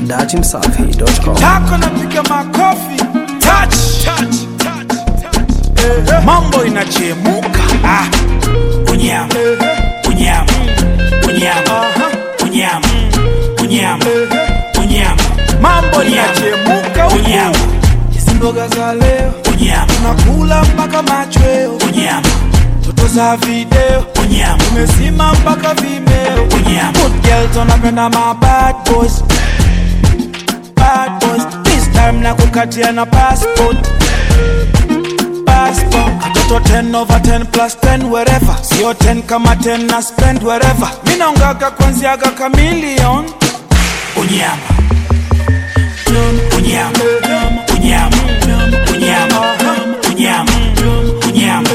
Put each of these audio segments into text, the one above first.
datimsafi.com. tako napiga makofi touch, touch, touch, touch. mambo inachemuka ah. unyama unyama unyama unyama unyama unyama mambo inachemuka unyama hizi mboga za leo unyama tunakula mpaka machweo unyama toto za video unyama umesima mpaka vimeo unyama good girls wanapenda ma bad boys bad boys this time na kukatia na passport passport katoto 10 over 10 plus 10 wherever sio 10 kama 10 na spend wherever mi naongaga kwanziaga kamilion unyama unyama unyama unyama unyama unyama unyama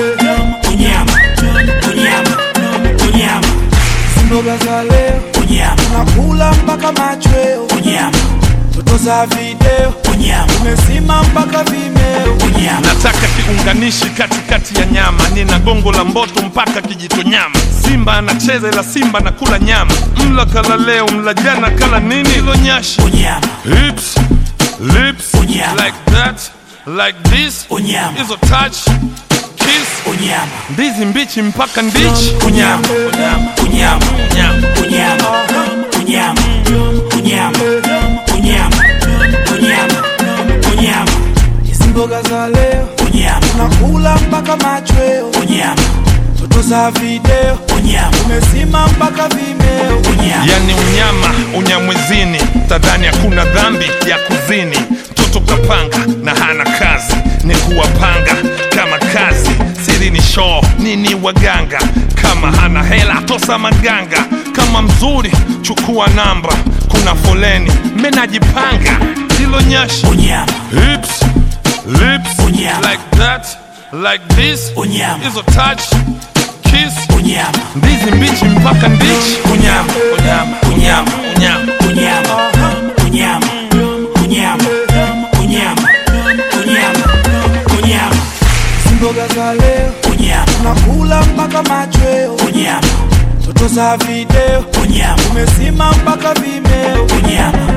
unyama unyama mboga za leo unyama tunakula mpaka machweo unyama toto za video unyama umesima mpaka vimeo unyama nataka kiunganishi katikati ya nyama nina gongo la mboto mpaka kijito nyama simba anacheza ila simba na kula nyama mla kala leo mla jana kala nini ilo nyashi unyama hips lips Unyama. like that like this Unyama. hizo touch kiss unyama ndizi mbichi mpaka ndichi unyama unyama unyama unyama unyama unyama unyama unyama unyama unyama hizi mboga za leo unyama tunakula mpaka machweo unyama toto za video unyama umesima mpaka vimeo unyama yani unyama unyamwezini tadhani hakuna dhambi ya kuzini mtoto kapanga na hana kazi ni kuwapanga kama kazi siri ni shoo nini waganga kama hana hela tosa maganga kama mzuri chukua namba kuna foleni menajipanga hilo nyashi unyama hips lips Unyama. like that like this Unyama. hizo touch kiss unyama ndizi mbichi mpaka ndichi unyama unyama unyama unyama unyama unyama unyama unyama unyama unyama hizi mboga za leo unyama tunakula mpaka machweo unyama toto za video unyama umesima mpaka vimeo unyama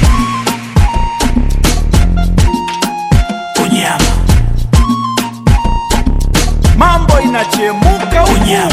unyama mambo inachemuka unyama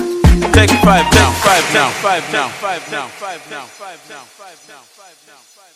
Take five now, five now, five now, five now, five now, five now, five now, five now, five now.